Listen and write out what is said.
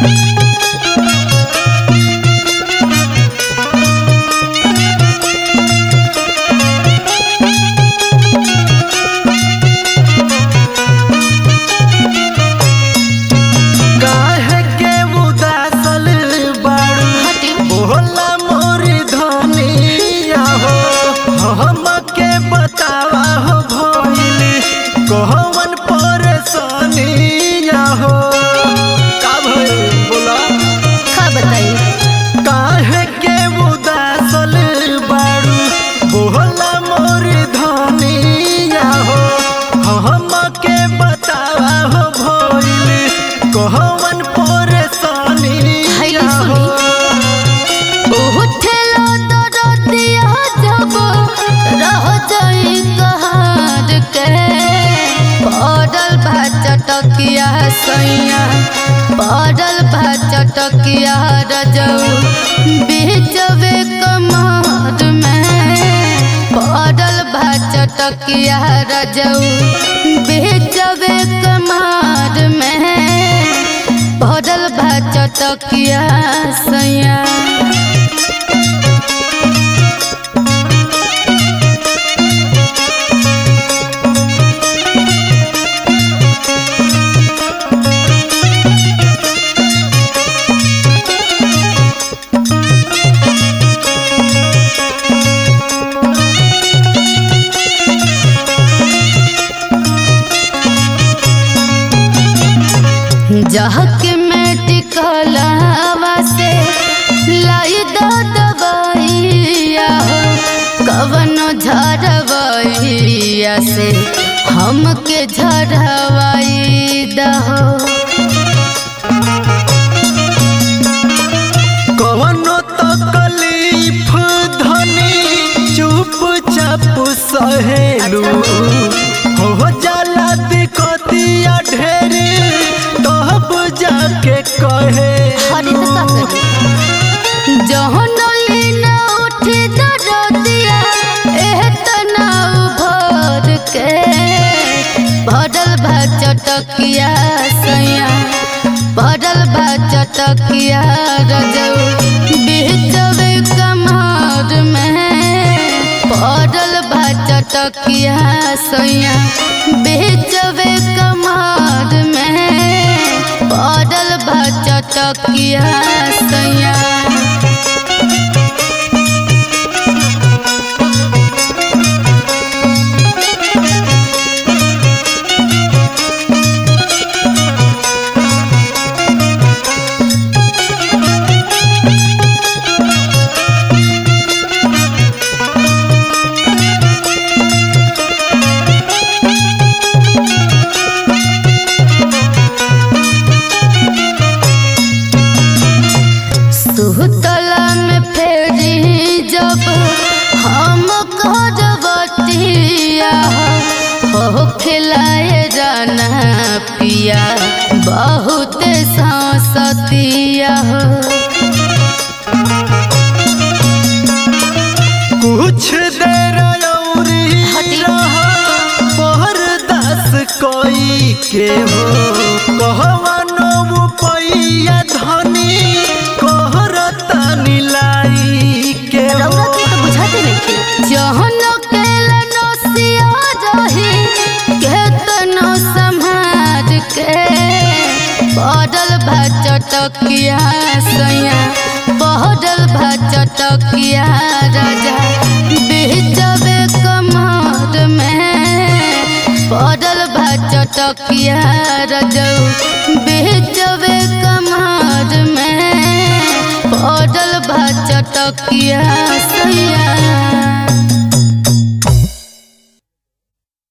काहे के उदासल बाड़ू हटी बोला मोरी धनिया हो हमके बतावा हो भइल कहवन परेशानिया हो का भइल बोला का बताई काहे के उदासल बाड़ू बोला मोरी धनिया हो हमके बतावा हो भइल कहवन परेशानिया हैली हो सुनी उठलो दरदिया जब रह जाई कहार के पड़ल बा चटकिया सैया पड़ल बा चटकिया रजऊ बीचवे कमार में पड़ल बा चटकिया रजऊ बीचवे कमार में पड़ल बा चटकिया सैया जहक में टिकलावा से लाई दो दवाइया हो कवनो झरवैया से हमके झरवाई दहो कवनो तकलीफ धनी चुपचाप सहेलू हो जाला दिक्कतिया ढेर तब जाके कहे हरी तो का करी जहन लीना उठी दरदिया एह तनाव भर के भरल भा चटकिया सैया भरल भा चटकिया रजऊ बीचवे कमार में पड़ल भा चटकिया सैया बीचवे कमार में पड़ल भा चटकिया सैया सुतला में फेरी जब हम करवतिया हो खिलाए जाना पिया बहुत सांसतिया हो कुछ देर औरी हटी। रहा बरदास कोई के हो कहवनो पैया धनी कहरता नीलाई के हो रौरा के तो बुझाते नहीं जहन केला नसिया रही केतनो समाज के पड़ल भा चटकिया सैया पड़ल भा चटकिया राजा बीचवे कमर में पड़ल भा चटकिया रजऊ बीचवे कमर में पड़ल बा चटकिया सैया